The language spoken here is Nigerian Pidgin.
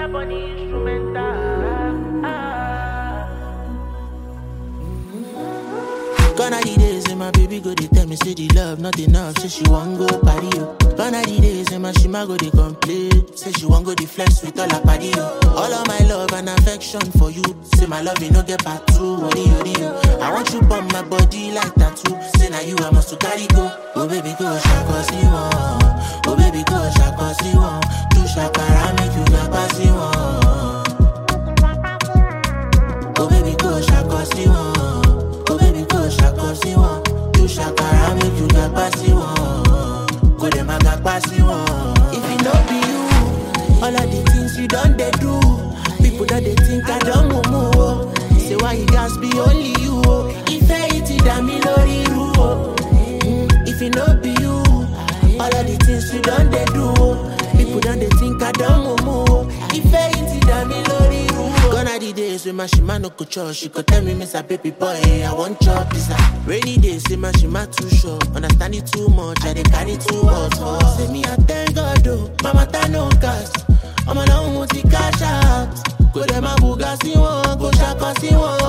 up on the instrumental. Ah. Gone are the days and my baby go they tell me say the love not enough, say she want go party yo. Gone are the days and my shima go they complain, say she want go the flex with all her party yo. All of my love and affection for you, say my love you no get part two, worry you you. I want you on my body like tattoo, say now you I must to carry go. Oh baby go shaka si one, oh baby go shaka si one, do shakara make you shaka si one. Oh baby go shaka si one. Oh baby go shaka si one. Do shakara make you gagba si one. Go dem a gagba si one. If it no be you, all of the things you done they do. People that they think I don't move oh. Say why you guys be only you oh. If I eat it that me lori ru oh. Mm, If it no be you, all of the things you done they do. oh. People done they think I don't move oh. If I eat it that me lori ru oh. Gone are the days when my shima no go church. She could tell me, Miss a baby boy, I want chop pizza. Rainy days, say my shima too short. Understand it too much, I dey carry too much. Oh. Say me, I thank God, oh. Mama, ta no gas. I'm alone with the cash out. Go dem a buga si one, go shaka si one.